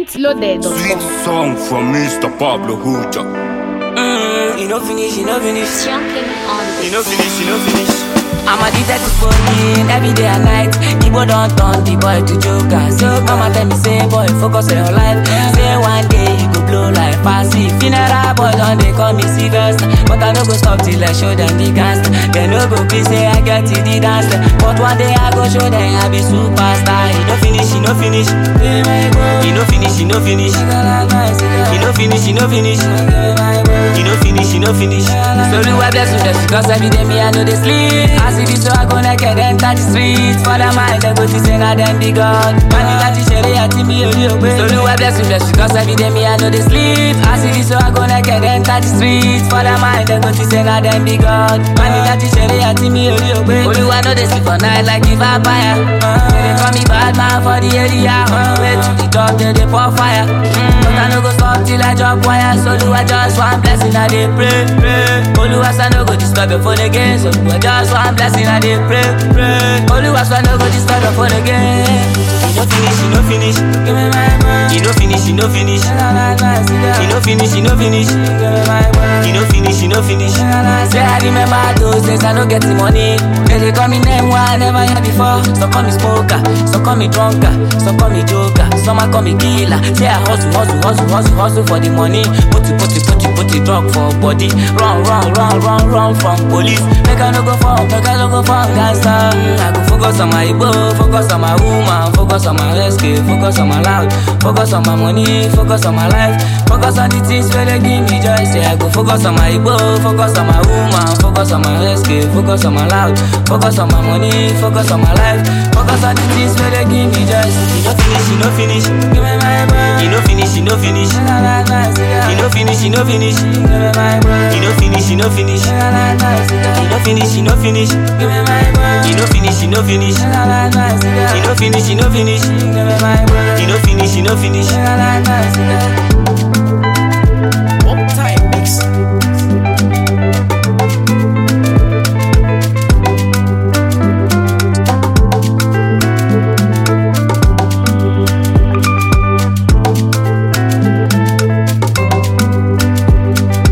mintloaded.com. Sweet song from Mr. Pablo Huja. Mm, you know finish, you know finish. Junkin on the You know finish, you know finish. I'm addicted to phone every day and night. Igbo don't turn the boy to joker. So mama tell me say boy focus on your life. Say one day you go blow like passy. Funeral boy don't they call me serious, but I no go stop till I show them the gas. They no go please say I get to the dance. But one day I go show them I be superstar. You know finish, you know finish. You know finish, you know finish. You know finish, you know finish. You know finish, you know finish. So do I bless you, bless you, cause every day me I know they sleep. I see this so I go naked enter the streets. For the mind, they go to sing and then be God. Man, you got to share it, I think me only obey. So do I bless you, bless you, cause every day me I know they sleep. I see this so I go naked enter the streets. For the mind, they go to sing and then be God. Man, you got to share it, I think me only obey. Only I know they sleep for night like the vampire. Uh, they call me bad man for the area. On the way to the top, they they pour fire. Mm, but I no go stop till I drop wire. So do I just one blessing, I dey pray, pray. Oluwas I no go disturb your phone again. So do I just one blessing, I dey pray, pray. Oluwas I no go disturb your phone again. You no finish, you no finish. Give me my money. You no finish, you no finish. You no finish, you no finish. Give me my money. You no finish, you no finish. Say I remember those days I no get the money. They dey call me name one I never hear before. Some call me smoker, some call me drunker, some call me joker, some a call me killer. Say I hustle, hustle, hustle, hustle, hustle for the money. Put it, put it, put it, put it, drug for body. Run, run, run, run, run from police. Make I no go for, make I no go for gangster. Mm, I go focus on my Igbo, focus on my woman, focus on my rescue, focus on my loud, focus on my money, focus on my life, focus on the things where they give me joy. Say I go focus on my Igbo, focus on my woman, focus on my rescue, focus on my loud, focus on my money, focus on my life, focus on the things where they give me joy. You no finish, you no finish. Give me my money. You no finish, you no finish. You no finish, you no finish. Give me my money. You no finish, you no finish. You no finish, you no finish. Give me my money. You no finish, you no finish. You no finish, you no finish. Give me my money. You no finish, you no finish.